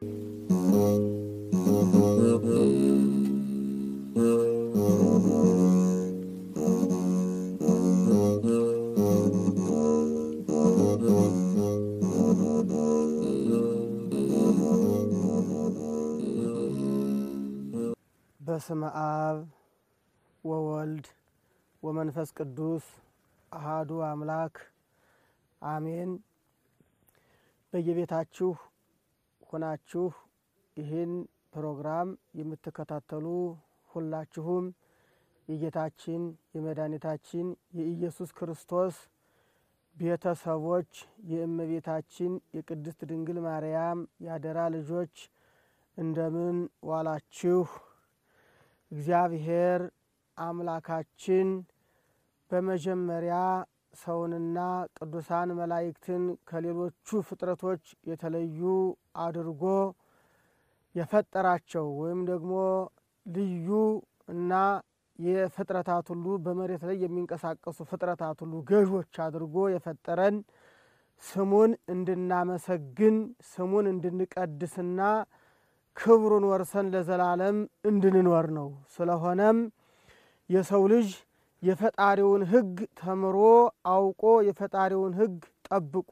በስመ አብ ወወልድ ወመንፈስ ቅዱስ አሃዱ አምላክ አሜን። በየቤታችሁ ሆናችሁ ይህን ፕሮግራም የምትከታተሉ ሁላችሁም የጌታችን የመድኃኒታችን የኢየሱስ ክርስቶስ ቤተሰቦች የእመቤታችን የቅድስት ድንግል ማርያም ያደራ ልጆች እንደምን ዋላችሁ? እግዚአብሔር አምላካችን በመጀመሪያ ሰውንና ቅዱሳን መላእክትን ከሌሎቹ ፍጥረቶች የተለዩ አድርጎ የፈጠራቸው ወይም ደግሞ ልዩ እና የፍጥረታት ሁሉ በመሬት ላይ የሚንቀሳቀሱ ፍጥረታት ሁሉ ገዦች አድርጎ የፈጠረን ስሙን እንድናመሰግን ስሙን እንድንቀድስና ክብሩን ወርሰን ለዘላለም እንድንኖር ነው። ስለሆነም የሰው ልጅ የፈጣሪውን ሕግ ተምሮ አውቆ የፈጣሪውን ሕግ ጠብቆ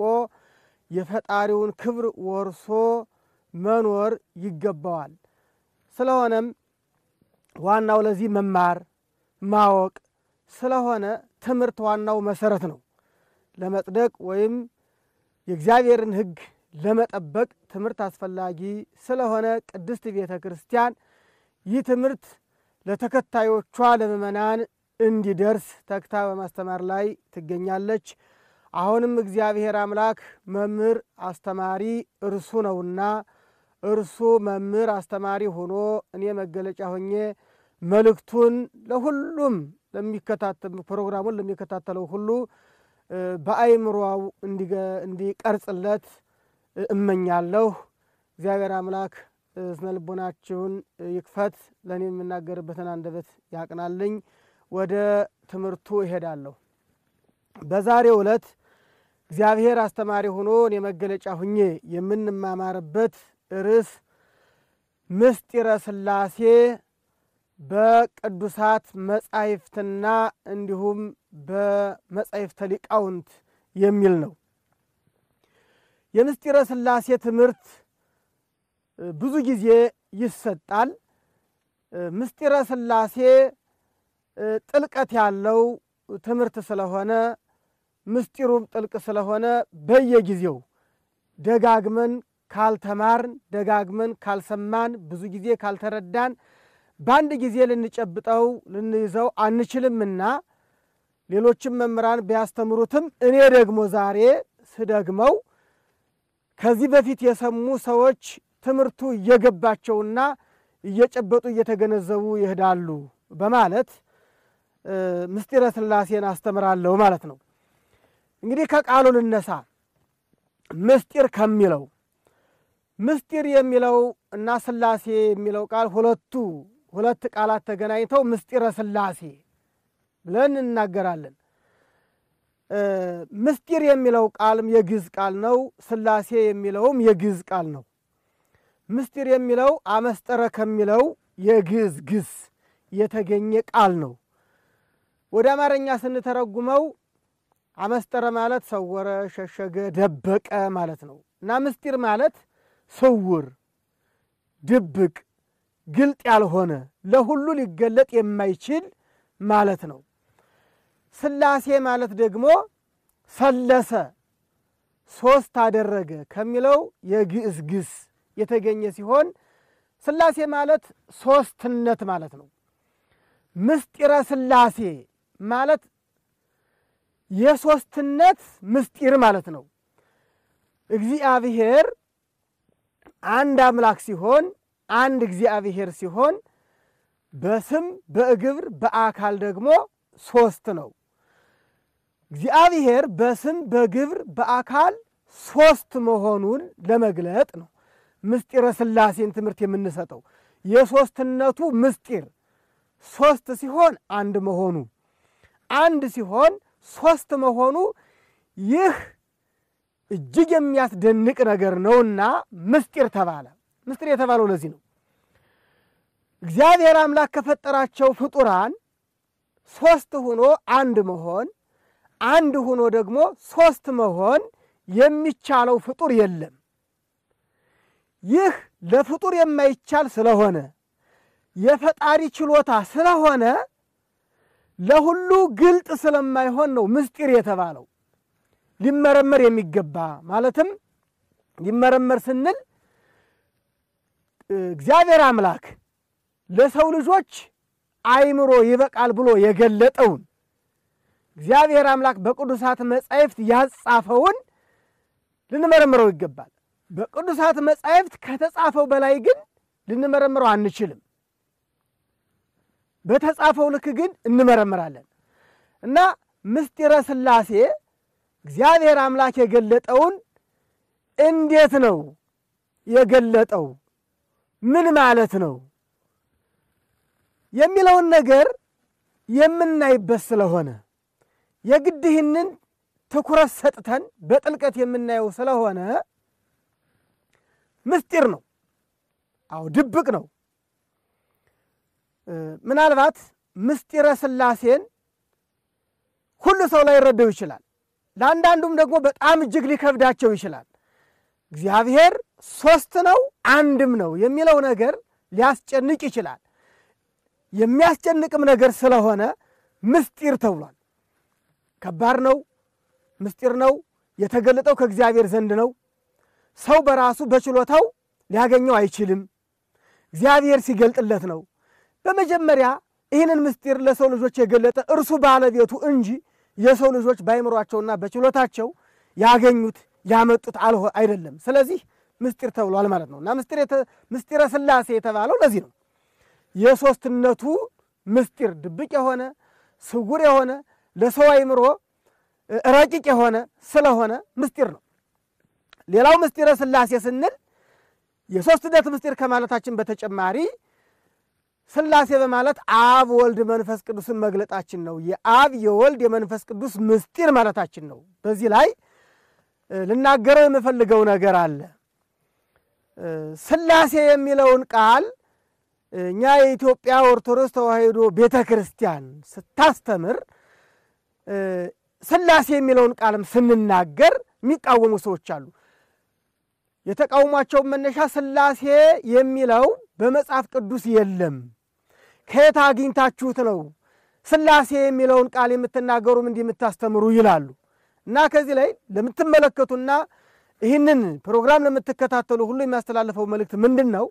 የፈጣሪውን ክብር ወርሶ መኖር ይገባዋል። ስለሆነም ዋናው ለዚህ መማር ማወቅ ስለሆነ ትምህርት ዋናው መሰረት ነው። ለመጽደቅ ወይም የእግዚአብሔርን ሕግ ለመጠበቅ ትምህርት አስፈላጊ ስለሆነ ቅድስት ቤተ ክርስቲያን ይህ ትምህርት ለተከታዮቿ ለምእመናን እንዲደርስ ተግታ በማስተማር ላይ ትገኛለች። አሁንም እግዚአብሔር አምላክ መምህር አስተማሪ እርሱ ነውና እርሱ መምህር አስተማሪ ሆኖ እኔ መገለጫ ሆኜ መልእክቱን ለሁሉም ለሚከታተል ፕሮግራሙን ለሚከታተለው ሁሉ በአይምሮው እንዲቀርጽለት እመኛለሁ። እግዚአብሔር አምላክ ስነ ልቦናችሁን ይክፈት፣ ለእኔ የምናገርበትን አንደበት ያቅናልኝ። ወደ ትምህርቱ እሄዳለሁ። በዛሬው ዕለት እግዚአብሔር አስተማሪ ሆኖ እኔ መገለጫ ሁኜ የምንማማርበት ርዕስ ምስጢረ ሥላሴ በቅዱሳት መጻሕፍትና እንዲሁም በመጻሕፍተ ሊቃውንት የሚል ነው። የምስጢረ ሥላሴ ትምህርት ብዙ ጊዜ ይሰጣል። ምስጢረ ሥላሴ ጥልቀት ያለው ትምህርት ስለሆነ ምስጢሩም ጥልቅ ስለሆነ በየጊዜው ደጋግመን ካልተማርን ደጋግመን ካልሰማን ብዙ ጊዜ ካልተረዳን በአንድ ጊዜ ልንጨብጠው ልንይዘው አንችልምና ሌሎችም መምህራን ቢያስተምሩትም እኔ ደግሞ ዛሬ ስደግመው ከዚህ በፊት የሰሙ ሰዎች ትምህርቱ እየገባቸውና እየጨበጡ እየተገነዘቡ ይሄዳሉ በማለት ምስጢረ ሥላሴን አስተምራለሁ ማለት ነው። እንግዲህ ከቃሉ ልነሳ። ምስጢር ከሚለው ምስጢር የሚለው እና ሥላሴ የሚለው ቃል ሁለቱ ሁለት ቃላት ተገናኝተው ምስጢረ ሥላሴ ብለን እናገራለን። ምስጢር የሚለው ቃልም የግዕዝ ቃል ነው። ሥላሴ የሚለውም የግዕዝ ቃል ነው። ምስጢር የሚለው አመስጠረ ከሚለው የግዕዝ ግስ የተገኘ ቃል ነው። ወደ አማርኛ ስንተረጉመው አመስጠረ ማለት ሰወረ፣ ሸሸገ፣ ደበቀ ማለት ነው እና ምስጢር ማለት ስውር፣ ድብቅ፣ ግልጥ ያልሆነ ለሁሉ ሊገለጥ የማይችል ማለት ነው። ሥላሴ ማለት ደግሞ ሰለሰ፣ ሦስት አደረገ ከሚለው የግዕዝ ግስ የተገኘ ሲሆን ሥላሴ ማለት ሦስትነት ማለት ነው። ምስጢረ ሥላሴ ማለት የሦስትነት ምስጢር ማለት ነው። እግዚአብሔር አንድ አምላክ ሲሆን አንድ እግዚአብሔር ሲሆን በስም በግብር በአካል ደግሞ ሦስት ነው። እግዚአብሔር በስም በግብር በአካል ሦስት መሆኑን ለመግለጥ ነው ምስጢረ ሥላሴን ትምህርት የምንሰጠው። የሦስትነቱ ምስጢር ሦስት ሲሆን አንድ መሆኑ፣ አንድ ሲሆን ሦስት መሆኑ ይህ እጅግ የሚያስደንቅ ነገር ነውና ምስጢር ተባለ። ምስጢር የተባለው ለዚህ ነው። እግዚአብሔር አምላክ ከፈጠራቸው ፍጡራን ሶስት ሆኖ አንድ መሆን፣ አንድ ሆኖ ደግሞ ሶስት መሆን የሚቻለው ፍጡር የለም። ይህ ለፍጡር የማይቻል ስለሆነ የፈጣሪ ችሎታ ስለሆነ ለሁሉ ግልጥ ስለማይሆን ነው ምስጢር የተባለው። ሊመረመር የሚገባ ማለትም ሊመረመር ስንል እግዚአብሔር አምላክ ለሰው ልጆች አእምሮ ይበቃል ብሎ የገለጠውን እግዚአብሔር አምላክ በቅዱሳት መጻሕፍት ያጻፈውን ልንመረምረው ይገባል። በቅዱሳት መጻሕፍት ከተጻፈው በላይ ግን ልንመረምረው አንችልም። በተጻፈው ልክ ግን እንመረምራለን እና ምስጢረ ሥላሴ እግዚአብሔር አምላክ የገለጠውን እንዴት ነው የገለጠው? ምን ማለት ነው የሚለውን ነገር የምናይበት ስለሆነ የግድ ይህንን ትኩረት ሰጥተን በጥልቀት የምናየው ስለሆነ ምስጢር ነው። አዎ ድብቅ ነው። ምናልባት ምስጢረ ሥላሴን ሁሉ ሰው ላይረዳው ይችላል። ለአንዳንዱም ደግሞ በጣም እጅግ ሊከብዳቸው ይችላል። እግዚአብሔር ሦስት ነው አንድም ነው የሚለው ነገር ሊያስጨንቅ ይችላል። የሚያስጨንቅም ነገር ስለሆነ ምስጢር ተብሏል። ከባድ ነው፣ ምስጢር ነው። የተገለጠው ከእግዚአብሔር ዘንድ ነው። ሰው በራሱ በችሎታው ሊያገኘው አይችልም። እግዚአብሔር ሲገልጥለት ነው። በመጀመሪያ ይህንን ምስጢር ለሰው ልጆች የገለጠ እርሱ ባለቤቱ እንጂ የሰው ልጆች በአይምሯቸውና በችሎታቸው ያገኙት ያመጡት አልሆ አይደለም። ስለዚህ ምስጢር ተብሏል ማለት ነው እና ምስጢረ ሥላሴ የተባለው ለዚህ ነው። የሦስትነቱ ምስጢር ድብቅ የሆነ ስጉር የሆነ ለሰው አይምሮ ረቂቅ የሆነ ስለሆነ ምስጢር ነው። ሌላው ምስጢረ ሥላሴ ስንል የሦስትነት ምስጢር ከማለታችን በተጨማሪ ሥላሴ በማለት አብ ወልድ መንፈስ ቅዱስን መግለጣችን ነው። የአብ የወልድ የመንፈስ ቅዱስ ምስጢር ማለታችን ነው። በዚህ ላይ ልናገረው የምፈልገው ነገር አለ። ሥላሴ የሚለውን ቃል እኛ የኢትዮጵያ ኦርቶዶክስ ተዋሕዶ ቤተ ክርስቲያን ስታስተምር ሥላሴ የሚለውን ቃልም ስንናገር የሚቃወሙ ሰዎች አሉ። የተቃውሟቸውን መነሻ ሥላሴ የሚለው በመጽሐፍ ቅዱስ የለም፣ ከየት አግኝታችሁት ነው ሥላሴ የሚለውን ቃል የምትናገሩም እንዲህ የምታስተምሩ ይላሉ። እና ከዚህ ላይ ለምትመለከቱና ይህንን ፕሮግራም ለምትከታተሉ ሁሉ የሚያስተላልፈው መልእክት ምንድን ነው?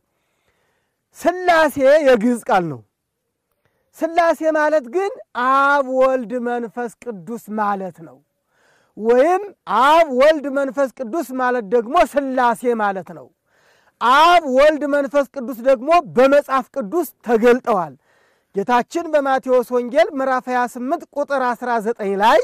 ሥላሴ የግዕዝ ቃል ነው። ሥላሴ ማለት ግን አብ ወልድ መንፈስ ቅዱስ ማለት ነው። ወይም አብ ወልድ መንፈስ ቅዱስ ማለት ደግሞ ሥላሴ ማለት ነው። አብ ወልድ መንፈስ ቅዱስ ደግሞ በመጽሐፍ ቅዱስ ተገልጠዋል። ጌታችን በማቴዎስ ወንጌል ምዕራፍ 28 ቁጥር 19 ላይ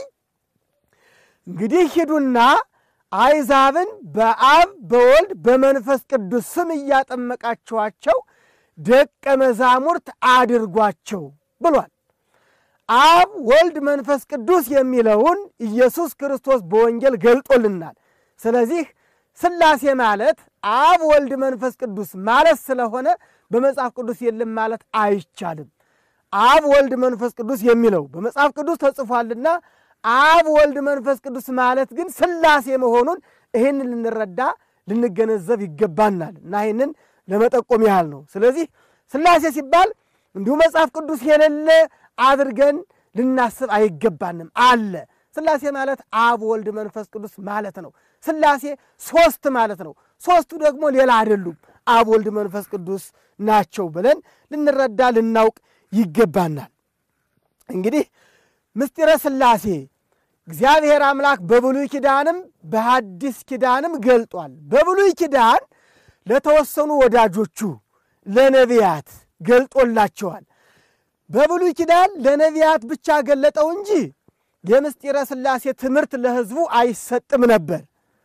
እንግዲህ ሂዱና አይዛብን በአብ በወልድ በመንፈስ ቅዱስ ስም እያጠመቃችኋቸው ደቀ መዛሙርት አድርጓቸው ብሏል። አብ ወልድ መንፈስ ቅዱስ የሚለውን ኢየሱስ ክርስቶስ በወንጌል ገልጦልናል። ስለዚህ ሥላሴ ማለት አብ ወልድ መንፈስ ቅዱስ ማለት ስለሆነ በመጽሐፍ ቅዱስ የለም ማለት አይቻልም። አብ ወልድ መንፈስ ቅዱስ የሚለው በመጽሐፍ ቅዱስ ተጽፏልና አብ ወልድ መንፈስ ቅዱስ ማለት ግን ሥላሴ መሆኑን ይህንን ልንረዳ ልንገነዘብ ይገባናል እና ይህንን ለመጠቆም ያህል ነው። ስለዚህ ሥላሴ ሲባል እንዲሁ መጽሐፍ ቅዱስ የሌለ አድርገን ልናስብ አይገባንም። አለ። ሥላሴ ማለት አብ ወልድ መንፈስ ቅዱስ ማለት ነው። ሥላሴ ሦስት ማለት ነው። ሦስቱ ደግሞ ሌላ አይደሉም፣ አብ ወልድ መንፈስ ቅዱስ ናቸው ብለን ልንረዳ ልናውቅ ይገባናል። እንግዲህ ምስጢረ ሥላሴ እግዚአብሔር አምላክ በብሉይ ኪዳንም በሐዲስ ኪዳንም ገልጧል። በብሉይ ኪዳን ለተወሰኑ ወዳጆቹ ለነቢያት ገልጦላቸዋል። በብሉይ ኪዳን ለነቢያት ብቻ ገለጠው እንጂ የምስጢረ ሥላሴ ትምህርት ለሕዝቡ አይሰጥም ነበር።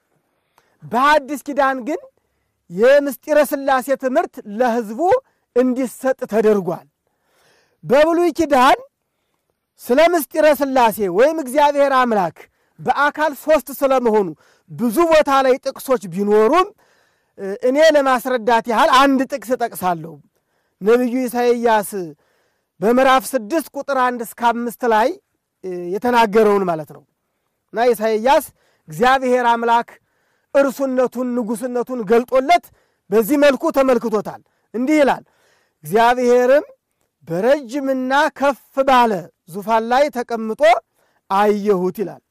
በሐዲስ ኪዳን ግን የምስጢረ ሥላሴ ትምህርት ለሕዝቡ እንዲሰጥ ተደርጓል። በብሉይ ኪዳን ስለ ምስጢረ ሥላሴ ወይም እግዚአብሔር አምላክ በአካል ሦስት ስለመሆኑ ብዙ ቦታ ላይ ጥቅሶች ቢኖሩም እኔ ለማስረዳት ያህል አንድ ጥቅስ እጠቅሳለሁ። ነቢዩ ኢሳይያስ በምዕራፍ ስድስት ቁጥር አንድ እስከ አምስት ላይ የተናገረውን ማለት ነው እና ኢሳይያስ እግዚአብሔር አምላክ እርሱነቱን ንጉሥነቱን ገልጦለት በዚህ መልኩ ተመልክቶታል። እንዲህ ይላል፣ እግዚአብሔርም በረጅምና ከፍ ባለ ዙፋን ላይ ተቀምጦ አየሁት ይላል።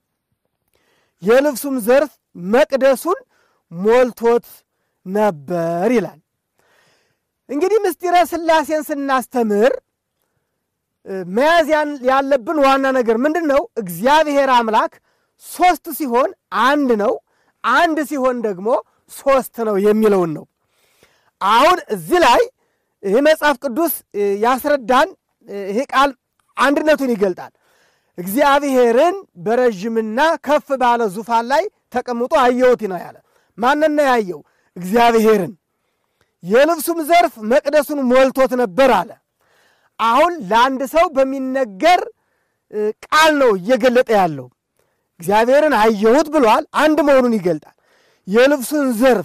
የልብሱም ዘርፍ መቅደሱን ሞልቶት ነበር ይላል። እንግዲህ ምስጢረ ሥላሴን ስናስተምር መያዝ ያለብን ዋና ነገር ምንድን ነው? እግዚአብሔር አምላክ ሦስት ሲሆን አንድ ነው፣ አንድ ሲሆን ደግሞ ሦስት ነው የሚለውን ነው። አሁን እዚህ ላይ ይህ መጽሐፍ ቅዱስ ያስረዳን። ይሄ ቃል አንድነቱን ይገልጣል። እግዚአብሔርን በረዥምና ከፍ ባለ ዙፋን ላይ ተቀምጦ አየሁት ነው ያለ። ማንን ነው ያየው? እግዚአብሔርን። የልብሱም ዘርፍ መቅደሱን ሞልቶት ነበር አለ። አሁን ለአንድ ሰው በሚነገር ቃል ነው እየገለጠ ያለው። እግዚአብሔርን አየሁት ብሏል። አንድ መሆኑን ይገልጣል። የልብሱን ዘርፍ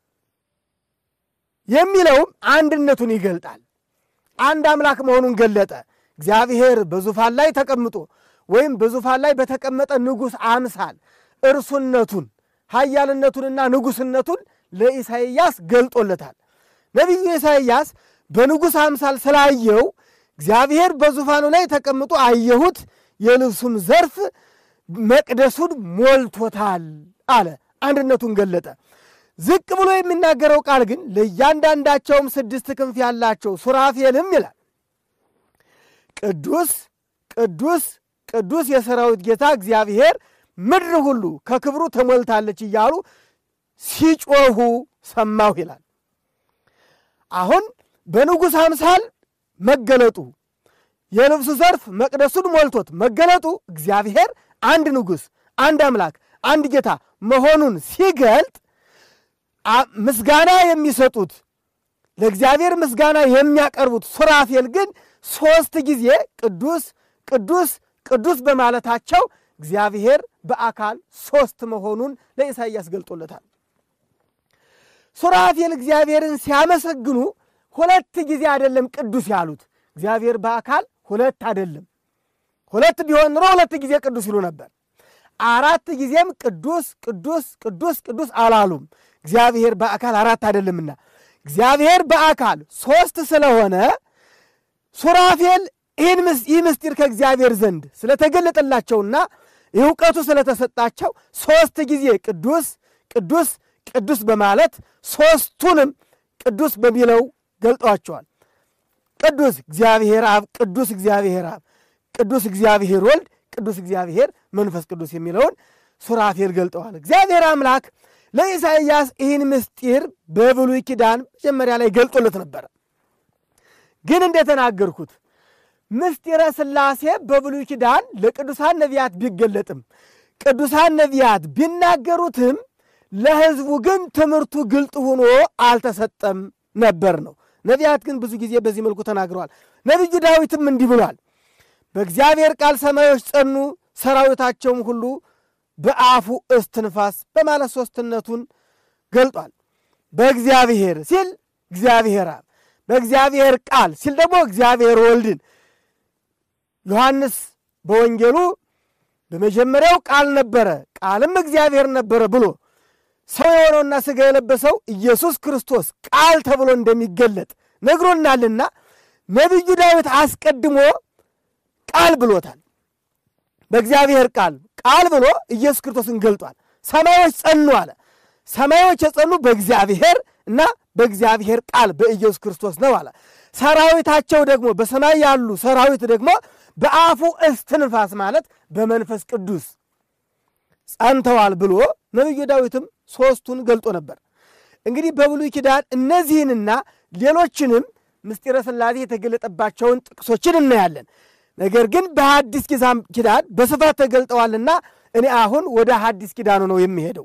የሚለውም አንድነቱን ይገልጣል። አንድ አምላክ መሆኑን ገለጠ። እግዚአብሔር በዙፋን ላይ ተቀምጦ ወይም በዙፋን ላይ በተቀመጠ ንጉሥ አምሳል እርሱነቱን ኃያልነቱንና ንጉሥነቱን ለኢሳይያስ ገልጦለታል። ነቢዩ ኢሳይያስ በንጉሥ አምሳል ስላየው እግዚአብሔር በዙፋኑ ላይ ተቀምጦ አየሁት፣ የልብሱም ዘርፍ መቅደሱን ሞልቶታል አለ። አንድነቱን ገለጠ። ዝቅ ብሎ የሚናገረው ቃል ግን ለእያንዳንዳቸውም ስድስት ክንፍ ያላቸው ሱራፌልም ይላል ቅዱስ ቅዱስ ቅዱስ የሰራዊት ጌታ እግዚአብሔር ምድር ሁሉ ከክብሩ ተሞልታለች እያሉ ሲጮሁ ሰማሁ ይላል። አሁን በንጉሥ አምሳል መገለጡ የልብሱ ዘርፍ መቅደሱን ሞልቶት መገለጡ እግዚአብሔር አንድ ንጉሥ፣ አንድ አምላክ፣ አንድ ጌታ መሆኑን ሲገልጥ ምስጋና የሚሰጡት ለእግዚአብሔር ምስጋና የሚያቀርቡት ሱራፌል ግን ሦስት ጊዜ ቅዱስ ቅዱስ ቅዱስ በማለታቸው እግዚአብሔር በአካል ሦስት መሆኑን ለኢሳይያስ ገልጦለታል። ሱራፌል እግዚአብሔርን ሲያመሰግኑ ሁለት ጊዜ አይደለም ቅዱስ ያሉት። እግዚአብሔር በአካል ሁለት አይደለም። ሁለት ቢሆን ኑሮ ሁለት ጊዜ ቅዱስ ይሉ ነበር። አራት ጊዜም ቅዱስ ቅዱስ ቅዱስ ቅዱስ አላሉም። እግዚአብሔር በአካል አራት አይደለምና እግዚአብሔር በአካል ሦስት ስለሆነ ሱራፌል ይህ ምስጢር ከእግዚአብሔር ዘንድ ስለተገለጠላቸውና እውቀቱ ስለተሰጣቸው ሦስት ጊዜ ቅዱስ ቅዱስ ቅዱስ በማለት ሦስቱንም ቅዱስ በሚለው ገልጠዋቸዋል። ቅዱስ እግዚአብሔር አብ፣ ቅዱስ እግዚአብሔር አብ፣ ቅዱስ እግዚአብሔር ወልድ፣ ቅዱስ እግዚአብሔር መንፈስ ቅዱስ የሚለውን ሱራፌል ገልጠዋል። እግዚአብሔር አምላክ ለኢሳይያስ ይህን ምስጢር በብሉይ ኪዳን መጀመሪያ ላይ ገልጦለት ነበረ። ግን እንደተናገርኩት ምስጢረ ሥላሴ በብሉይ ኪዳን ለቅዱሳን ነቢያት ቢገለጥም ቅዱሳን ነቢያት ቢናገሩትም ለሕዝቡ ግን ትምህርቱ ግልጥ ሆኖ አልተሰጠም ነበር ነው። ነቢያት ግን ብዙ ጊዜ በዚህ መልኩ ተናግረዋል። ነቢዩ ዳዊትም እንዲህ ብሏል፣ በእግዚአብሔር ቃል ሰማዮች ጸኑ፣ ሰራዊታቸውም ሁሉ በአፉ እስትንፋስ በማለት ሦስትነቱን ገልጧል። በእግዚአብሔር ሲል እግዚአብሔር አብ፣ በእግዚአብሔር ቃል ሲል ደግሞ እግዚአብሔር ወልድን ዮሐንስ በወንጌሉ በመጀመሪያው ቃል ነበረ፣ ቃልም እግዚአብሔር ነበረ ብሎ ሰው የሆነውና ሥጋ የለበሰው ኢየሱስ ክርስቶስ ቃል ተብሎ እንደሚገለጥ ነግሮናልና ነቢዩ ዳዊት አስቀድሞ ቃል ብሎታል። በእግዚአብሔር ቃል ቃል ብሎ ኢየሱስ ክርስቶስን ገልጧል። ሰማዮች ጸኑ አለ። ሰማዮች የጸኑ በእግዚአብሔር እና በእግዚአብሔር ቃል በኢየሱስ ክርስቶስ ነው አለ። ሰራዊታቸው ደግሞ በሰማይ ያሉ ሰራዊት ደግሞ በአፉ እስትንፋስ ማለት በመንፈስ ቅዱስ ጸንተዋል ብሎ ነቢዩ ዳዊትም ሦስቱን ገልጦ ነበር። እንግዲህ በብሉይ ኪዳን እነዚህንና ሌሎችንም ምስጢረ ሥላሴ የተገለጠባቸውን ጥቅሶችን እናያለን። ነገር ግን በሐዲስ ኪዳን በስፋት ተገልጠዋልና እኔ አሁን ወደ ሐዲስ ኪዳኑ ነው የሚሄደው።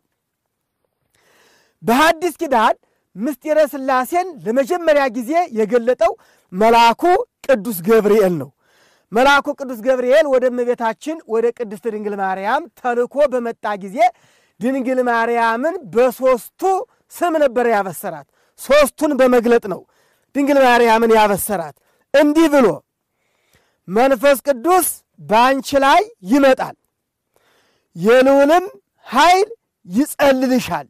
በሐዲስ ኪዳን ምስጢረ ሥላሴን ለመጀመሪያ ጊዜ የገለጠው መልአኩ ቅዱስ ገብርኤል ነው። መልአኩ ቅዱስ ገብርኤል ወደ እመቤታችን ወደ ቅድስት ድንግል ማርያም ተልኮ በመጣ ጊዜ ድንግል ማርያምን በሦስቱ ስም ነበረ ያበሰራት። ሦስቱን በመግለጥ ነው ድንግል ማርያምን ያበሰራት እንዲህ ብሎ መንፈስ ቅዱስ በአንቺ ላይ ይመጣል፣ የልዑልም ኃይል ይጸልልሻል።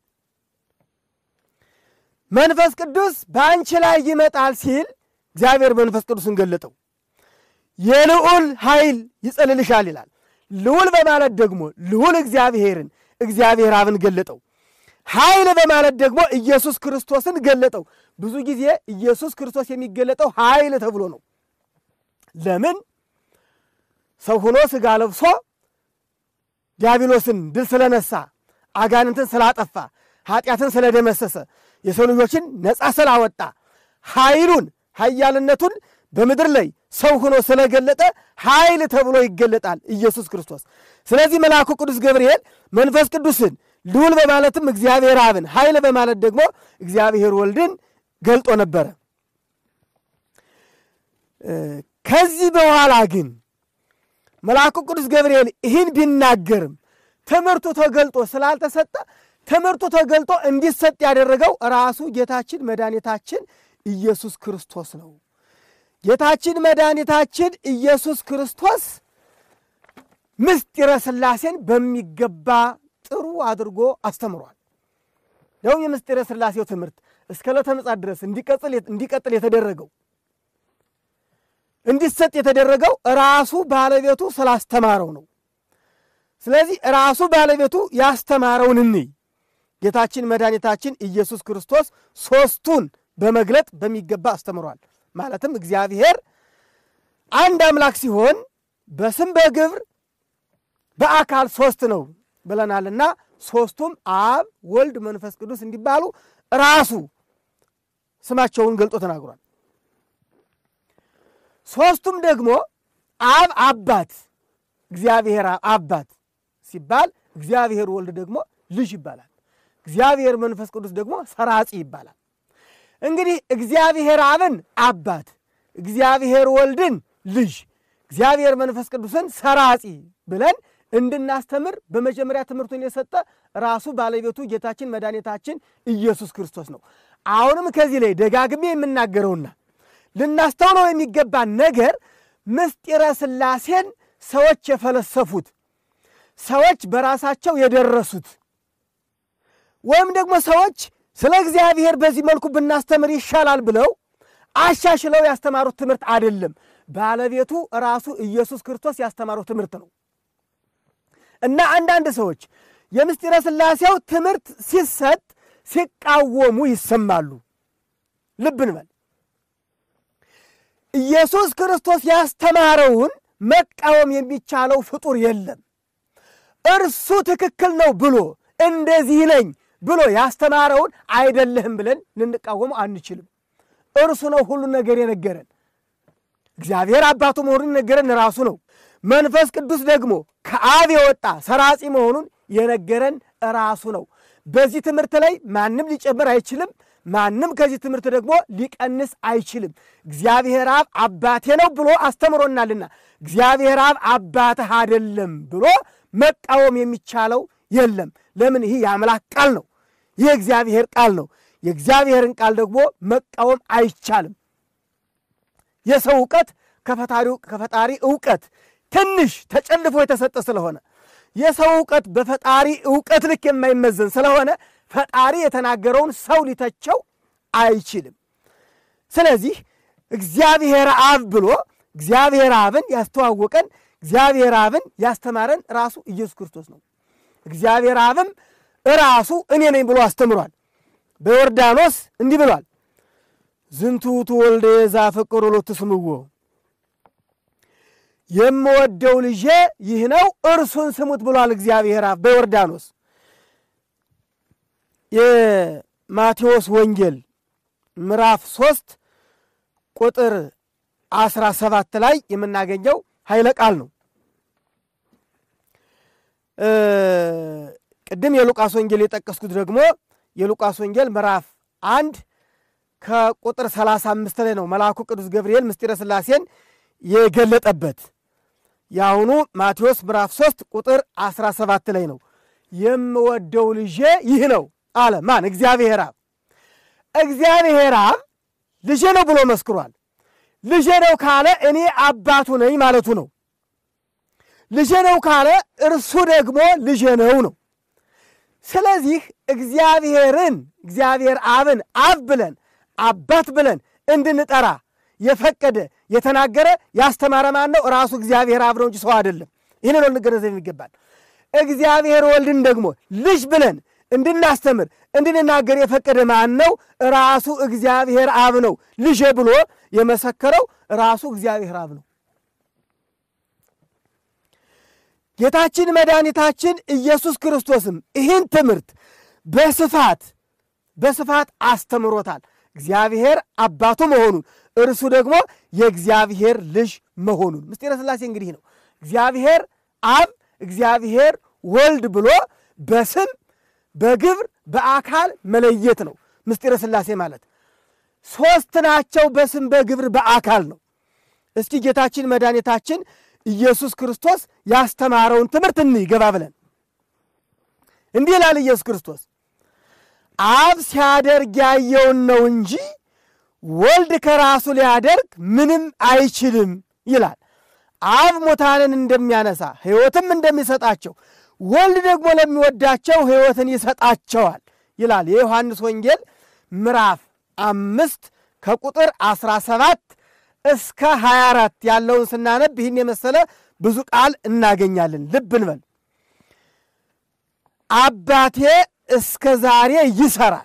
መንፈስ ቅዱስ በአንቺ ላይ ይመጣል ሲል እግዚአብሔር መንፈስ ቅዱስን ገለጠው። የልዑል ኃይል ይጸልልሻል ይላል። ልዑል በማለት ደግሞ ልዑል እግዚአብሔርን እግዚአብሔር አብን ገለጠው። ኃይል በማለት ደግሞ ኢየሱስ ክርስቶስን ገለጠው። ብዙ ጊዜ ኢየሱስ ክርስቶስ የሚገለጠው ኃይል ተብሎ ነው። ለምን? ሰው ሆኖ ሥጋ ለብሶ ዲያብሎስን ድል ስለነሳ፣ አጋንንትን ስላጠፋ፣ ኃጢአትን ስለደመሰሰ፣ የሰው ልጆችን ነፃ ስላወጣ ኃይሉን ኃያልነቱን በምድር ላይ ሰው ሆኖ ስለገለጠ ኃይል ተብሎ ይገለጣል ኢየሱስ ክርስቶስ። ስለዚህ መልአኩ ቅዱስ ገብርኤል መንፈስ ቅዱስን ልዑል በማለትም እግዚአብሔር አብን ኃይል በማለት ደግሞ እግዚአብሔር ወልድን ገልጦ ነበረ። ከዚህ በኋላ ግን መልአኩ ቅዱስ ገብርኤል ይህን ቢናገርም ትምህርቱ ተገልጦ ስላልተሰጠ ትምህርቱ ተገልጦ እንዲሰጥ ያደረገው ራሱ ጌታችን መድኃኒታችን ኢየሱስ ክርስቶስ ነው። ጌታችን መድኃኒታችን ኢየሱስ ክርስቶስ ምስጢረ ሥላሴን በሚገባ ጥሩ አድርጎ አስተምሯል። ደግሞ የምስጢረ ሥላሴው ትምህርት እስከ ዕለተ ምጽአት ድረስ እንዲቀጥል የተደረገው እንዲሰጥ የተደረገው ራሱ ባለቤቱ ስላስተማረው ነው። ስለዚህ ራሱ ባለቤቱ ያስተማረውን እንይ። ጌታችን መድኃኒታችን ኢየሱስ ክርስቶስ ሦስቱን በመግለጥ በሚገባ አስተምሯል። ማለትም እግዚአብሔር አንድ አምላክ ሲሆን በስም በግብር በአካል ሦስት ነው ብለናልና ሦስቱም አብ፣ ወልድ፣ መንፈስ ቅዱስ እንዲባሉ ራሱ ስማቸውን ገልጦ ተናግሯል። ሦስቱም ደግሞ አብ አባት፣ እግዚአብሔር አባት ሲባል እግዚአብሔር ወልድ ደግሞ ልጅ ይባላል። እግዚአብሔር መንፈስ ቅዱስ ደግሞ ሰራጺ ይባላል። እንግዲህ እግዚአብሔር አብን አባት፣ እግዚአብሔር ወልድን ልጅ፣ እግዚአብሔር መንፈስ ቅዱስን ሰራጺ ብለን እንድናስተምር በመጀመሪያ ትምህርቱን የሰጠ ራሱ ባለቤቱ ጌታችን መድኃኒታችን ኢየሱስ ክርስቶስ ነው። አሁንም ከዚህ ላይ ደጋግሜ የምናገረውና ልናስተውለው የሚገባ ነገር ምስጢረ ሥላሴን ሰዎች የፈለሰፉት ሰዎች በራሳቸው የደረሱት ወይም ደግሞ ሰዎች ስለ እግዚአብሔር በዚህ መልኩ ብናስተምር ይሻላል ብለው አሻሽለው ያስተማሩት ትምህርት አይደለም። ባለቤቱ ራሱ ኢየሱስ ክርስቶስ ያስተማረው ትምህርት ነው እና አንዳንድ ሰዎች የምስጢረ ሥላሴው ትምህርት ሲሰጥ ሲቃወሙ ይሰማሉ። ልብ እንበል። ኢየሱስ ክርስቶስ ያስተማረውን መቃወም የሚቻለው ፍጡር የለም። እርሱ ትክክል ነው ብሎ እንደዚህ ነኝ ብሎ ያስተማረውን አይደለህም ብለን ልንቃወመው አንችልም። እርሱ ነው ሁሉን ነገር የነገረን። እግዚአብሔር አባቱ መሆኑን የነገረን ራሱ ነው። መንፈስ ቅዱስ ደግሞ ከአብ የወጣ ሰራጺ መሆኑን የነገረን ራሱ ነው። በዚህ ትምህርት ላይ ማንም ሊጨምር አይችልም። ማንም ከዚህ ትምህርት ደግሞ ሊቀንስ አይችልም። እግዚአብሔር አብ አባቴ ነው ብሎ አስተምሮናልና እግዚአብሔር አብ አባትህ አይደለም ብሎ መቃወም የሚቻለው የለም። ለምን? ይህ የአምላክ ቃል ነው። ይህ የእግዚአብሔር ቃል ነው። የእግዚአብሔርን ቃል ደግሞ መቃወም አይቻልም። የሰው እውቀት ከፈጣሪ እውቀት ትንሽ ተጨልፎ የተሰጠ ስለሆነ የሰው እውቀት በፈጣሪ እውቀት ልክ የማይመዘን ስለሆነ ፈጣሪ የተናገረውን ሰው ሊተቸው አይችልም። ስለዚህ እግዚአብሔር አብ ብሎ እግዚአብሔር አብን ያስተዋወቀን እግዚአብሔር አብን ያስተማረን ራሱ ኢየሱስ ክርስቶስ ነው። እግዚአብሔር አብም ራሱ እኔ ነኝ ብሎ አስተምሯል። በዮርዳኖስ እንዲህ ብሏል፣ ዝንቱ ውእቱ ወልደ ዘአፈቅሮ ሎቱ ስምዎ፣ የምወደው ልጄ ይህ ነው እርሱን ስሙት ብሏል እግዚአብሔር አብ በዮርዳኖስ። የማቴዎስ ወንጌል ምዕራፍ ሦስት ቁጥር አስራ ሰባት ላይ የምናገኘው ኃይለ ቃል ነው። ቅድም የሉቃስ ወንጌል የጠቀስኩት ደግሞ የሉቃስ ወንጌል ምዕራፍ አንድ ከቁጥር 35 ላይ ነው መልአኩ ቅዱስ ገብርኤል ምስጢረ ሥላሴን የገለጠበት። የአሁኑ ማቴዎስ ምዕራፍ 3 ቁጥር 17 ላይ ነው። የምወደው ልጄ ይህ ነው አለ። ማን? እግዚአብሔር አብ። እግዚአብሔር አብ ልጄ ነው ብሎ መስክሯል። ልጄ ነው ካለ እኔ አባቱ ነኝ ማለቱ ነው። ልጄ ነው ካለ እርሱ ደግሞ ልጄ ነው ነው። ስለዚህ እግዚአብሔርን እግዚአብሔር አብን አብ ብለን አባት ብለን እንድንጠራ የፈቀደ የተናገረ ያስተማረ ማን ነው? ራሱ እግዚአብሔር አብ ነው እንጂ ሰው አይደለም። ይህን ነው ልንገነዘብ የሚገባል። እግዚአብሔር ወልድን ደግሞ ልጅ ብለን እንድናስተምር እንድንናገር የፈቀደ ማን ነው? ራሱ እግዚአብሔር አብ ነው። ልጄ ብሎ የመሰከረው ራሱ እግዚአብሔር አብ ነው። ጌታችን መድኃኒታችን ኢየሱስ ክርስቶስም ይህን ትምህርት በስፋት በስፋት አስተምሮታል። እግዚአብሔር አባቱ መሆኑን እርሱ ደግሞ የእግዚአብሔር ልጅ መሆኑን ምስጢረ ሥላሴ እንግዲህ ነው። እግዚአብሔር አብ እግዚአብሔር ወልድ ብሎ በስም በግብር በአካል መለየት ነው። ምስጢረ ሥላሴ ማለት ሦስት ናቸው። በስም በግብር በአካል ነው። እስኪ ጌታችን መድኃኒታችን ኢየሱስ ክርስቶስ ያስተማረውን ትምህርት እንይ ገባ ብለን እንዲህ ይላል ኢየሱስ ክርስቶስ አብ ሲያደርግ ያየውን ነው እንጂ ወልድ ከራሱ ሊያደርግ ምንም አይችልም ይላል። አብ ሙታንን እንደሚያነሳ ሕይወትም እንደሚሰጣቸው ወልድ ደግሞ ለሚወዳቸው ሕይወትን ይሰጣቸዋል ይላል። የዮሐንስ ወንጌል ምዕራፍ አምስት ከቁጥር ዐሥራ ሰባት እስከ 24 ያለውን ስናነብ ይህን የመሰለ ብዙ ቃል እናገኛለን። ልብ እንበል። አባቴ እስከ ዛሬ ይሰራል።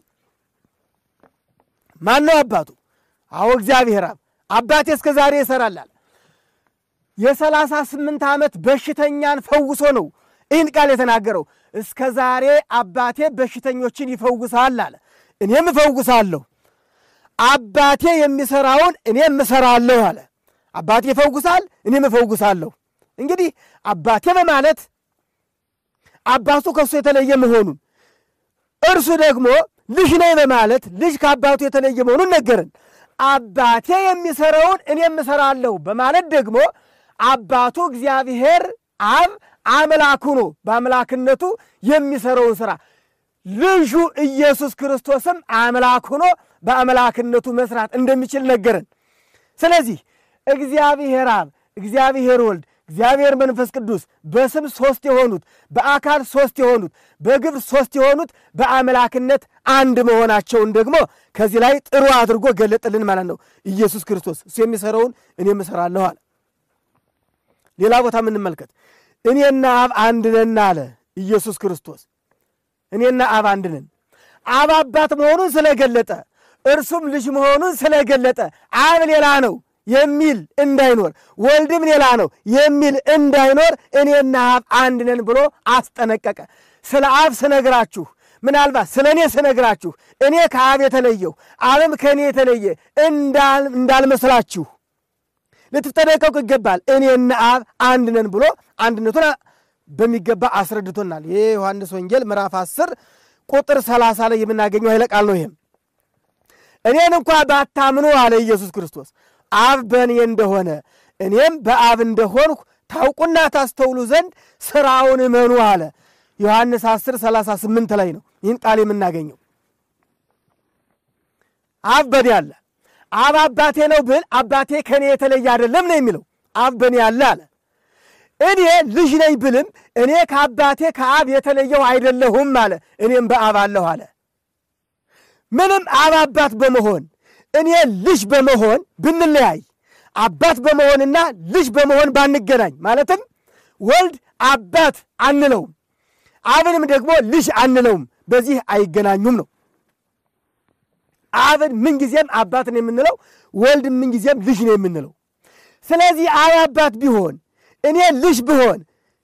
ማን ነው አባቱ? አዎ እግዚአብሔር አብ። አባቴ እስከ ዛሬ ይሰራል አለ። የሰላሳ ስምንት ዓመት በሽተኛን ፈውሶ ነው ይህን ቃል የተናገረው። እስከ ዛሬ አባቴ በሽተኞችን ይፈውሳል አለ። እኔም እፈውሳለሁ አባቴ የሚሰራውን እኔም እሰራለሁ አለ። አባቴ ይፈውሳል፣ እኔም እፈውሳለሁ። እንግዲህ አባቴ በማለት አባቱ ከእሱ የተለየ መሆኑን እርሱ ደግሞ ልጅ ነኝ በማለት ልጅ ከአባቱ የተለየ መሆኑን ነገርን። አባቴ የሚሰራውን እኔም እሰራለሁ በማለት ደግሞ አባቱ እግዚአብሔር አብ አምላኩ ነው። በአምላክነቱ የሚሰራውን ሥራ ልጁ ኢየሱስ ክርስቶስም አምላክ ሆኖ በአምላክነቱ መስራት እንደሚችል ነገረን። ስለዚህ እግዚአብሔር አብ፣ እግዚአብሔር ወልድ፣ እግዚአብሔር መንፈስ ቅዱስ በስም ሦስት የሆኑት በአካል ሦስት የሆኑት በግብር ሦስት የሆኑት በአምላክነት አንድ መሆናቸውን ደግሞ ከዚህ ላይ ጥሩ አድርጎ ገለጥልን ማለት ነው። ኢየሱስ ክርስቶስ እሱ የሚሰራውን እኔም እሰራለሁ አለ። ሌላ ቦታ የምንመልከት እኔና አብ አንድ ነን አለ ኢየሱስ ክርስቶስ። እኔና አብ አንድ ነን። አብ አባት መሆኑን ስለገለጠ እርሱም ልጅ መሆኑን ስለገለጠ አብ ሌላ ነው የሚል እንዳይኖር ወልድም ሌላ ነው የሚል እንዳይኖር እኔና አብ አንድ ነን ብሎ አስጠነቀቀ። ስለ አብ ስነግራችሁ ምናልባት ስለ እኔ ስነግራችሁ እኔ ከአብ የተለየሁ አብም ከእኔ የተለየ እንዳልመስላችሁ ልትጠነቀቁ ይገባል። እኔና አብ አንድ ነን ብሎ አንድነቱን በሚገባ አስረድቶናል። ይህ ዮሐንስ ወንጌል ምዕራፍ 10 ቁጥር 30 ላይ የምናገኘው ኃይለ ቃል ነው። ይህም እኔን እንኳ ባታምኑ አለ ኢየሱስ ክርስቶስ አብ በእኔ እንደሆነ እኔም በአብ እንደሆንሁ ታውቁና ታስተውሉ ዘንድ ሥራውን እመኑ አለ። ዮሐንስ 10 38 ላይ ነው ይህን ቃል የምናገኘው። አብ በእኔ አለ። አብ አባቴ ነው ብል አባቴ ከእኔ የተለየ አይደለም ነው የሚለው። አብ በእኔ አለ አለ። እኔ ልጅ ነኝ ብልም እኔ ከአባቴ ከአብ የተለየው አይደለሁም አለ። እኔም በአብ አለሁ አለ። ምንም አብ አባት በመሆን እኔ ልጅ በመሆን ብንለያይ አባት በመሆንና ልጅ በመሆን ባንገናኝ፣ ማለትም ወልድ አባት አንለውም፣ አብንም ደግሞ ልጅ አንለውም። በዚህ አይገናኙም ነው። አብን ምንጊዜም አባት ነው የምንለው፣ ወልድ ምንጊዜም ልጅ ነው የምንለው። ስለዚህ አብ አባት ቢሆን እኔ ልጅ ብሆን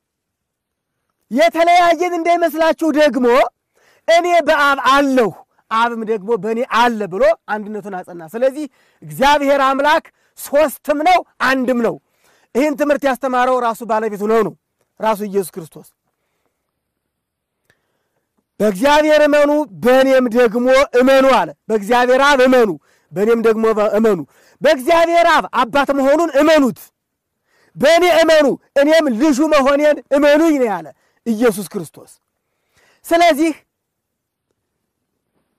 የተለያየን እንዳይመስላችሁ ደግሞ እኔ በአብ አለሁ አብም ደግሞ በእኔ አለ ብሎ አንድነቱን አጸና። ስለዚህ እግዚአብሔር አምላክ ሦስትም ነው አንድም ነው። ይህን ትምህርት ያስተማረው ራሱ ባለቤቱ ነው ነው ራሱ ኢየሱስ ክርስቶስ። በእግዚአብሔር እመኑ በእኔም ደግሞ እመኑ አለ። በእግዚአብሔር አብ እመኑ በእኔም ደግሞ እመኑ። በእግዚአብሔር አብ አባት መሆኑን እመኑት፣ በእኔ እመኑ እኔም ልጁ መሆኔን እመኑኝ ነው ያለ ኢየሱስ ክርስቶስ። ስለዚህ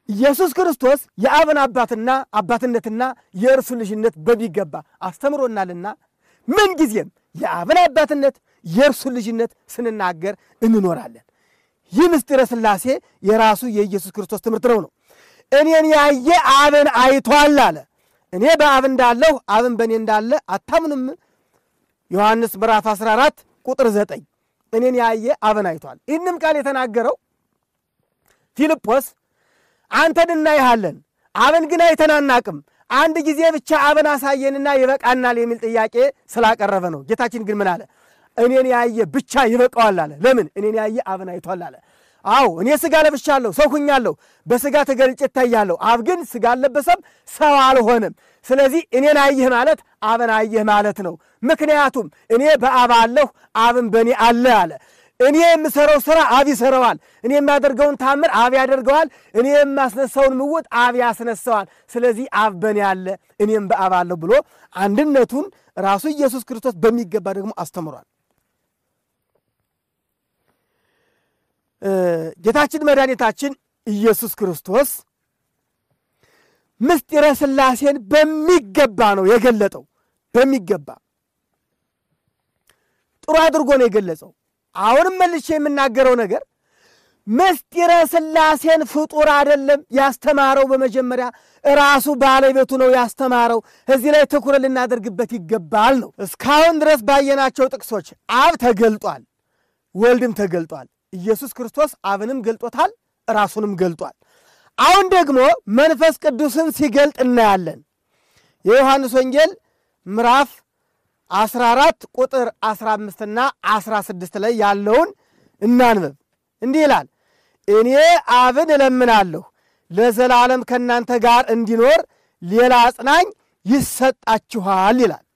ኢየሱስ ክርስቶስ የአብን አባትና አባትነትና የእርሱ ልጅነት በሚገባ አስተምሮናልና ምንጊዜም የአብን አባትነት የእርሱ ልጅነት ስንናገር እንኖራለን። ይህ ምስጢረ ሥላሴ የራሱ የኢየሱስ ክርስቶስ ትምህርት ነው ነው እኔን ያየ አብን አይቷል አለ። እኔ በአብ እንዳለሁ አብን በእኔ እንዳለ አታምኑም? ዮሐንስ ምዕራፍ 14 ቁጥር 9 እኔን ያየ አብን አይቷል። ይህንም ቃል የተናገረው ፊልጶስ አንተን እናይሃለን አብን ግን አይተን አናቅም፣ አንድ ጊዜ ብቻ አብን አሳየንና ይበቃናል የሚል ጥያቄ ስላቀረበ ነው። ጌታችን ግን ምን አለ? እኔን ያየ ብቻ ይበቃዋል አለ። ለምን? እኔን ያየ አብን አይቷል አለ። አዎ እኔ ሥጋ ለብሻለሁ፣ ሰው ሁኛለሁ፣ በሥጋ ተገልጬ እታያለሁ። አብ ግን ሥጋ አልለበሰም፣ ሰው አልሆነም። ስለዚህ እኔን አየህ ማለት አብን አየህ ማለት ነው። ምክንያቱም እኔ በአብ አለሁ፣ አብን በእኔ አለ አለ። እኔ የምሰራው ሥራ አብ ይሰራዋል። እኔ የማደርገውን ታምር አብ ያደርገዋል። እኔ የማስነሳውን ምውት አብ ያስነሳዋል። ስለዚህ አብ በእኔ አለ፣ እኔም በአብ አለሁ ብሎ አንድነቱን ራሱ ኢየሱስ ክርስቶስ በሚገባ ደግሞ አስተምሯል። ጌታችን መድኃኒታችን ኢየሱስ ክርስቶስ ምስጢረ ሥላሴን በሚገባ ነው የገለጠው። በሚገባ ጥሩ አድርጎ ነው የገለጸው። አሁንም መልሼ የምናገረው ነገር ምስጢረ ሥላሴን ፍጡር አይደለም ያስተማረው። በመጀመሪያ ራሱ ባለቤቱ ነው ያስተማረው። እዚህ ላይ ትኩረት ልናደርግበት ይገባል ነው። እስካሁን ድረስ ባየናቸው ጥቅሶች አብ ተገልጧል፣ ወልድም ተገልጧል። ኢየሱስ ክርስቶስ አብንም ገልጦታል፣ ራሱንም ገልጧል። አሁን ደግሞ መንፈስ ቅዱስን ሲገልጥ እናያለን። የዮሐንስ ወንጌል ምዕራፍ 14 ቁጥር 15ና 16 ላይ ያለውን እናንበብ። እንዲህ ይላል፣ እኔ አብን እለምናለሁ ለዘላለም ከእናንተ ጋር እንዲኖር ሌላ አጽናኝ ይሰጣችኋል ይላል።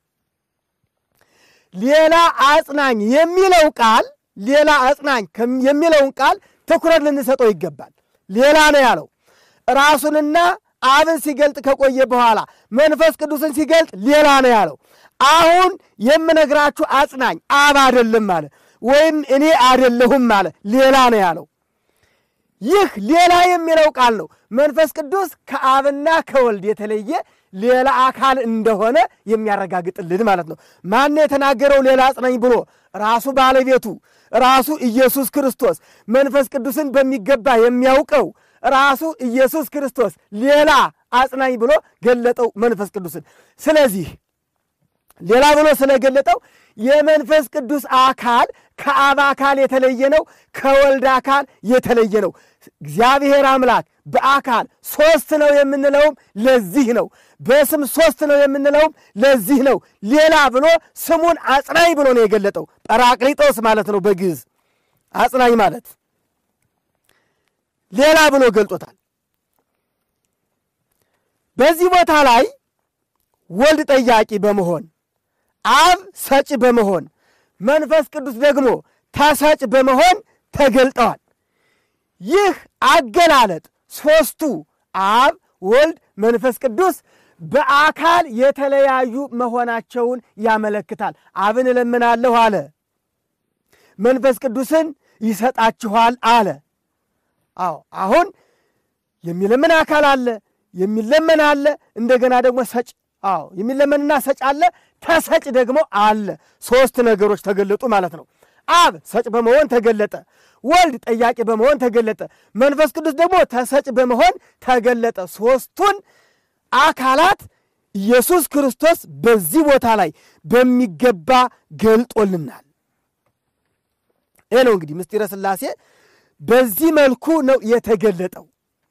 ሌላ አጽናኝ የሚለው ቃል ሌላ አጽናኝ የሚለውን ቃል ትኩረት ልንሰጠው ይገባል። ሌላ ነው ያለው ራሱንና አብን ሲገልጥ ከቆየ በኋላ መንፈስ ቅዱስን ሲገልጥ ሌላ ነው ያለው። አሁን የምነግራችሁ አጽናኝ አብ አይደለም አለ፣ ወይም እኔ አይደለሁም አለ፣ ሌላ ነው ያለው። ይህ ሌላ የሚለው ቃል ነው መንፈስ ቅዱስ ከአብና ከወልድ የተለየ ሌላ አካል እንደሆነ የሚያረጋግጥልን ማለት ነው። ማን የተናገረው ሌላ አጽናኝ ብሎ? ራሱ ባለቤቱ ራሱ ኢየሱስ ክርስቶስ መንፈስ ቅዱስን በሚገባ የሚያውቀው ራሱ ኢየሱስ ክርስቶስ ሌላ አጽናኝ ብሎ ገለጠው መንፈስ ቅዱስን። ስለዚህ ሌላ ብሎ ስለገለጠው የመንፈስ ቅዱስ አካል ከአብ አካል የተለየ ነው፣ ከወልድ አካል የተለየ ነው። እግዚአብሔር አምላክ በአካል ሦስት ነው የምንለውም ለዚህ ነው። በስም ሦስት ነው የምንለውም ለዚህ ነው። ሌላ ብሎ ስሙን አጽናኝ ብሎ ነው የገለጠው። ጰራቅሊጦስ ማለት ነው በግዕዝ አጽናኝ ማለት ሌላ ብሎ ገልጦታል። በዚህ ቦታ ላይ ወልድ ጠያቂ በመሆን አብ ሰጭ በመሆን መንፈስ ቅዱስ ደግሞ ተሰጭ በመሆን ተገልጠዋል። ይህ አገላለጥ ሦስቱ አብ፣ ወልድ፣ መንፈስ ቅዱስ በአካል የተለያዩ መሆናቸውን ያመለክታል። አብን እለምናለሁ አለ። መንፈስ ቅዱስን ይሰጣችኋል አለ። አዎ አሁን የሚለምን አካል አለ፣ የሚለመን አለ፣ እንደገና ደግሞ ሰጭ አዎ የሚለመንና ሰጭ አለ፣ ተሰጭ ደግሞ አለ። ሦስት ነገሮች ተገለጡ ማለት ነው። አብ ሰጭ በመሆን ተገለጠ። ወልድ ጠያቂ በመሆን ተገለጠ። መንፈስ ቅዱስ ደግሞ ተሰጭ በመሆን ተገለጠ። ሦስቱን አካላት ኢየሱስ ክርስቶስ በዚህ ቦታ ላይ በሚገባ ገልጦልናል። ይህ ነው እንግዲህ ምስጢረ ሥላሴ በዚህ መልኩ ነው የተገለጠው።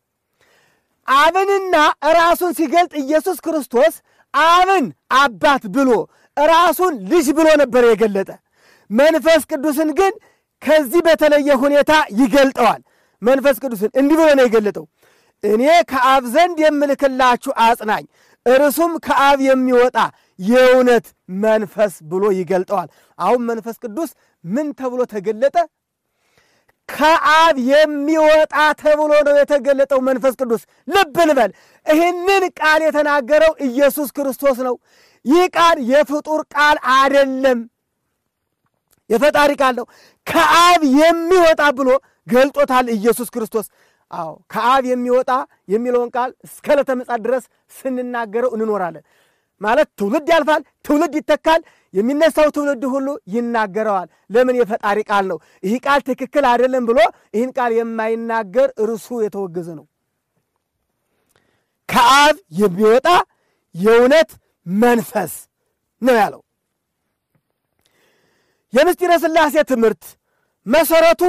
አብንና ራሱን ሲገልጥ ኢየሱስ ክርስቶስ አብን አባት ብሎ ራሱን ልጅ ብሎ ነበር የገለጠ። መንፈስ ቅዱስን ግን ከዚህ በተለየ ሁኔታ ይገልጠዋል። መንፈስ ቅዱስን እንዲህ ብሎ ነው የገለጠው፣ እኔ ከአብ ዘንድ የምልክላችሁ አጽናኝ እርሱም ከአብ የሚወጣ የእውነት መንፈስ ብሎ ይገልጠዋል። አሁን መንፈስ ቅዱስ ምን ተብሎ ተገለጠ? ከአብ የሚወጣ ተብሎ ነው የተገለጠው መንፈስ ቅዱስ። ልብ እንበል፣ ይህንን ቃል የተናገረው ኢየሱስ ክርስቶስ ነው። ይህ ቃል የፍጡር ቃል አይደለም፣ የፈጣሪ ቃል ነው። ከአብ የሚወጣ ብሎ ገልጦታል ኢየሱስ ክርስቶስ። አዎ ከአብ የሚወጣ የሚለውን ቃል እስከ ዕለተ ምጽአት ድረስ ስንናገረው እንኖራለን። ማለት ትውልድ ያልፋል፣ ትውልድ ይተካል። የሚነሳው ትውልድ ሁሉ ይናገረዋል። ለምን? የፈጣሪ ቃል ነው። ይህ ቃል ትክክል አይደለም ብሎ ይህን ቃል የማይናገር እርሱ የተወገዘ ነው። ከአብ የሚወጣ የእውነት መንፈስ ነው ያለው። የምስጢረ ሥላሴ ትምህርት መሰረቱ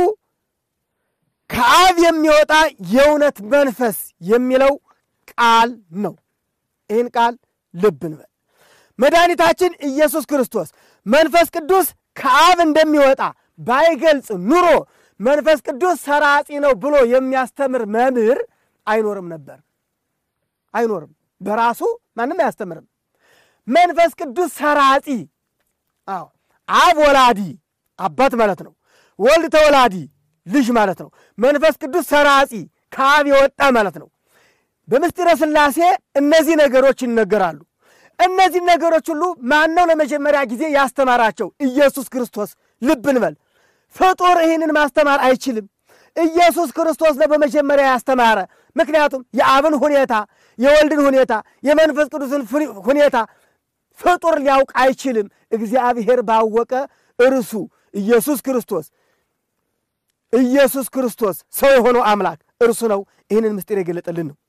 ከአብ የሚወጣ የእውነት መንፈስ የሚለው ቃል ነው። ይህን ቃል ልብ እንበል። መድኃኒታችን ኢየሱስ ክርስቶስ መንፈስ ቅዱስ ከአብ እንደሚወጣ ባይገልጽ ኑሮ መንፈስ ቅዱስ ሰራጺ ነው ብሎ የሚያስተምር መምህር አይኖርም ነበር። አይኖርም። በራሱ ማንም አያስተምርም። መንፈስ ቅዱስ ሰራጺ፣ አዎ አብ ወላዲ አባት ማለት ነው። ወልድ ተወላዲ ልጅ ማለት ነው። መንፈስ ቅዱስ ሰራጺ ከአብ የወጣ ማለት ነው። በምስጢረ ሥላሴ እነዚህ ነገሮች ይነገራሉ። እነዚህ ነገሮች ሁሉ ማነው ለመጀመሪያ ጊዜ ያስተማራቸው? ኢየሱስ ክርስቶስ። ልብ እንበል። ፍጡር ይህንን ማስተማር አይችልም። ኢየሱስ ክርስቶስ ነው በመጀመሪያ ያስተማረ። ምክንያቱም የአብን ሁኔታ፣ የወልድን ሁኔታ፣ የመንፈስ ቅዱስን ሁኔታ ፍጡር ሊያውቅ አይችልም። እግዚአብሔር ባወቀ እርሱ ኢየሱስ ክርስቶስ ኢየሱስ ክርስቶስ ሰው የሆነው አምላክ እርሱ ነው ይህንን ምስጢር የገለጠልን ነው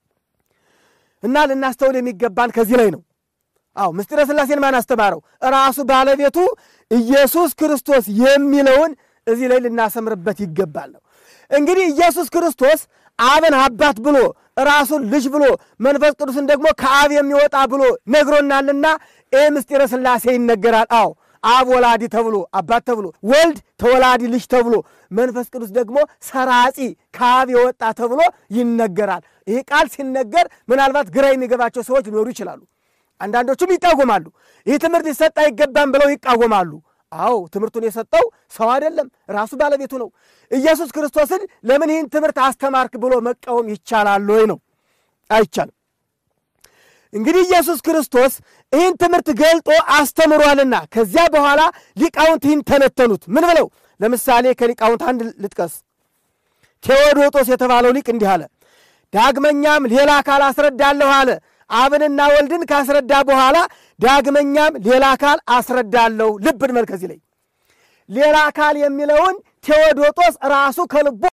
እና ልናስተውል የሚገባን ከዚህ ላይ ነው። አዎ ምስጢረ ሥላሴን ማን አስተማረው? ራሱ ባለቤቱ ኢየሱስ ክርስቶስ የሚለውን እዚህ ላይ ልናሰምርበት ይገባል ነው። እንግዲህ ኢየሱስ ክርስቶስ አብን አባት ብሎ ራሱን ልጅ ብሎ መንፈስ ቅዱስን ደግሞ ከአብ የሚወጣ ብሎ ነግሮናልና ይህ ምስጢረ ሥላሴ ይነገራል። አዎ አብ ወላዲ ተብሎ አባት ተብሎ ወልድ ተወላዲ ልጅ ተብሎ መንፈስ ቅዱስ ደግሞ ሰራጺ ከአብ የወጣ ተብሎ ይነገራል። ይህ ቃል ሲነገር ምናልባት ግራ የሚገባቸው ሰዎች ሊኖሩ ይችላሉ። አንዳንዶቹም ይቃወማሉ። ይህ ትምህርት ሊሰጥ አይገባም ብለው ይቃወማሉ። አዎ ትምህርቱን የሰጠው ሰው አይደለም፣ ራሱ ባለቤቱ ነው። ኢየሱስ ክርስቶስን ለምን ይህን ትምህርት አስተማርክ ብሎ መቃወም ይቻላል ወይ ነው? አይቻልም። እንግዲህ ኢየሱስ ክርስቶስ ይህን ትምህርት ገልጦ አስተምሯልና ከዚያ በኋላ ሊቃውንት ይህን ተነተኑት። ምን ብለው? ለምሳሌ ከሊቃውንት አንድ ልጥቀስ። ቴዎዶጦስ የተባለው ሊቅ እንዲህ አለ። ዳግመኛም ሌላ አካል አስረዳለሁ አለ። አብንና ወልድን ካስረዳ በኋላ ዳግመኛም ሌላ አካል አስረዳለሁ። ልብ እንበል ከዚህ ላይ ሌላ አካል የሚለውን ቴዎዶጦስ ራሱ ከልቡ